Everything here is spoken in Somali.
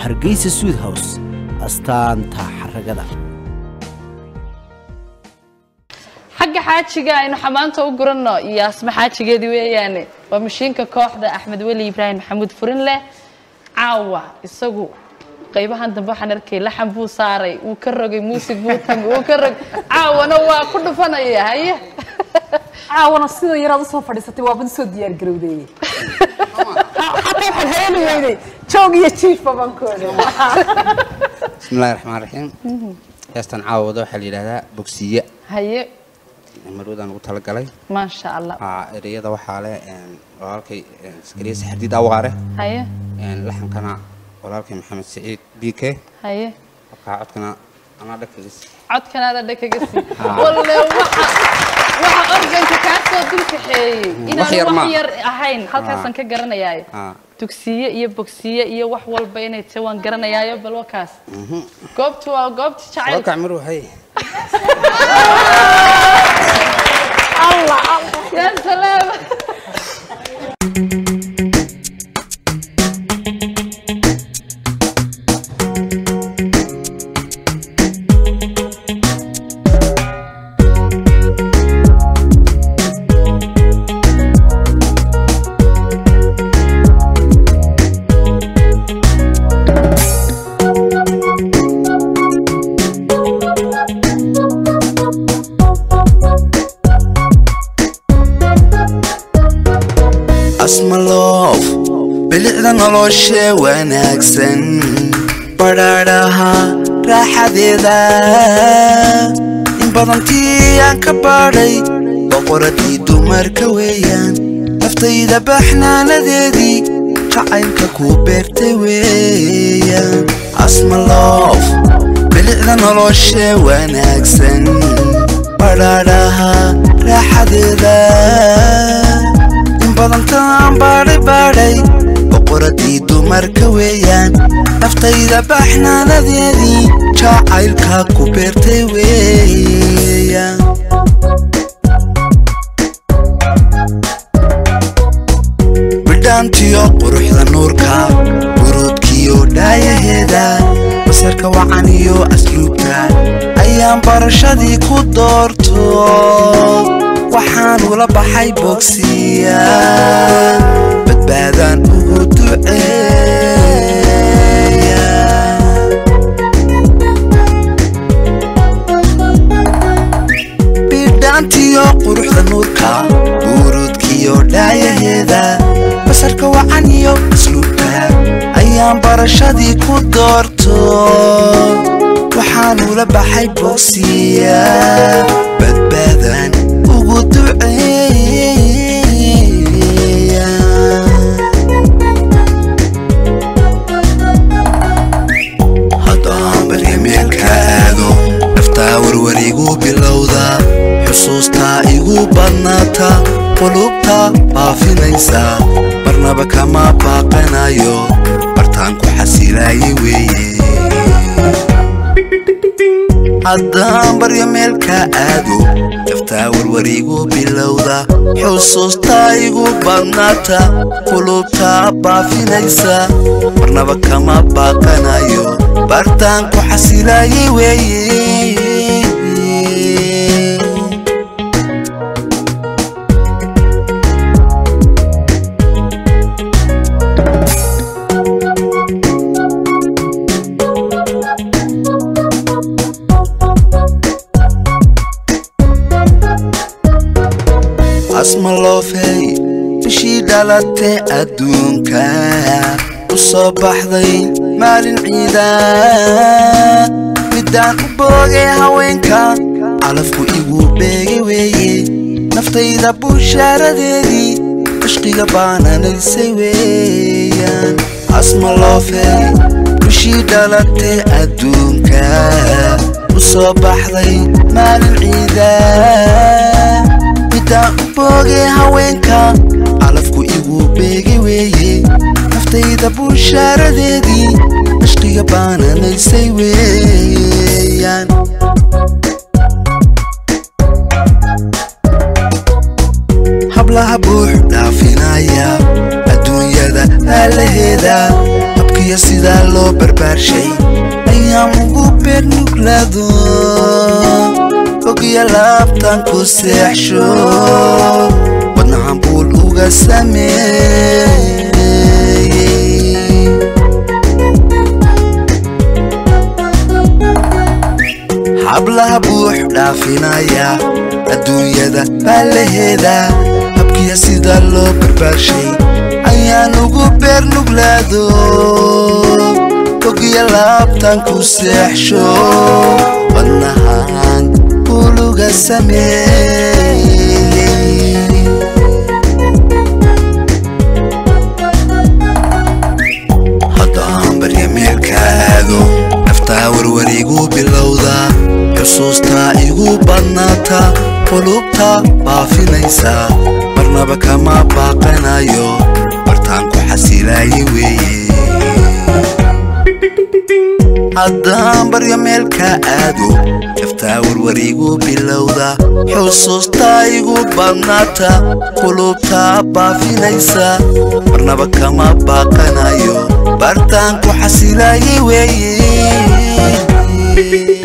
hargeysa suud house astaanta xaragada xagga xaajiga aynu xamaanta u guranno iyo asma xaajigeedii weeyaane waa mashiinka kooxda axmed weli ibraahim maxamuud furin leh caawa isagu qaybahan dambe waxaan arkay laxan buu saaray wuu ka rogay muusig buu tamay wuu ka rogay caawana waa ku dhufanaya haye caawana sidoo yaraad usoo fadhiisatay waabad usoo diyaar garowdeeyey xataa waxaan haleeli weynay joog iyo jiifba bankooda bismillahi raxmaan raxiim heestan caawada waxaa la yidhahdaa bogsiye haye marwadaan ugu talagalay maasha allah Aa, ereyada waxaa leh een, walaalkay een, iskariye saxardiid awaare haye een, laxankana walaalkay maxamed saciid b k haye habkaa codkana anaa dhakagis codkanaada dhakaga sii walle waxa waxa organka kaa soo dulkaxeeyey wax yar inaan wax ma. yar ahayn halkaasaan ka garanayaayo Aa. dugsiye iyo bogsiye iyo wax walba inay tahay waan garanayaayo bal wakaas goobtu waa goobta jacayl walaalka mar waxay yaa salaam asmaloof bilicda nolosha wanaagsan badhaadhaha raaxadeeda in badantii aan ka baadhay boqoradii dumarka weeyaan naftayda baxnaanadeedii jacaylka ku beertay weeyaan asmaloof bilicda nolosha wanaagsan badhaadhaha raaxadeeda in badantaan baadhay baadhay boqoradii dumarka weeyaan naftayda baxnaanadeedii jacaylka ku beertay weeyaan bidhaantiyo quruxda nuurka buruudkiyo dhaayaheeda basarka wacan iyo asluubta ayaan barashadii ku doorto waxaan ula baxay bogsiya badbaadaan ugu duceeya bidhaantiyo quruxda nuurka buruudkiyo dhaayaheeda basarka wacan iyo asluubta ayaan barashadii ku doorto waxaan ula baxay bogsiya badbaadaan ugu duceeya haddaan baryameelkaado naftaa warwarigu bilowda xusuustaa igu badnaata qulubta baafinaysa marnaba kama baaqanayo bartaan ku xasilaayay weeye haddaan baryo meelka aado naftaa warwarigu bilowda xusuustaa igu badnaata qulubta baafinaysa marnaba kama baaqanayo bartaan ku xasilaayay weeye asmaloofey bishii dhalatay adduunka u soo baxday maalin ciida midaan u boogay haweenka calafku igu beegay weeye naftayda bushaaradeedii cishqiga baananaysay weeyaan asmaloofey bishii dhalatay adduunka u soo baxday maalin ciida midaan u boogay haweenka calafku igu beegay weeye naftayda bushaaradeedii cishqiga baananaysay weeyaan hablaha buux dhaafinaya adduunyada aalaheeda habkiya sidaa loo barbaarshay ayaan ugu beer nuglaado ogya laabtan ku seexsho wadnahan buul uga sameeyey hablaha buux dhaafinaya adduunyada baa la heedaa habkiya sida loo barbaarshay ayaan ugu beer nuglaado ogya laabtan ku seexsho wadnahan buluga sameeyey haddaan barya meelka aado naftaa warwarigu bilowda xusuustaa igu badnaata qulubta baafinaysa marnaba kama baaqanayo bartaan ku xasilaaya weeye haddaan baryo meelka aado naftaa warwarigu bilowda xusuustaa igu badnaata qulubta baafinaysa marnaba kama baaqanayo bartaan ku xasilaaya weeye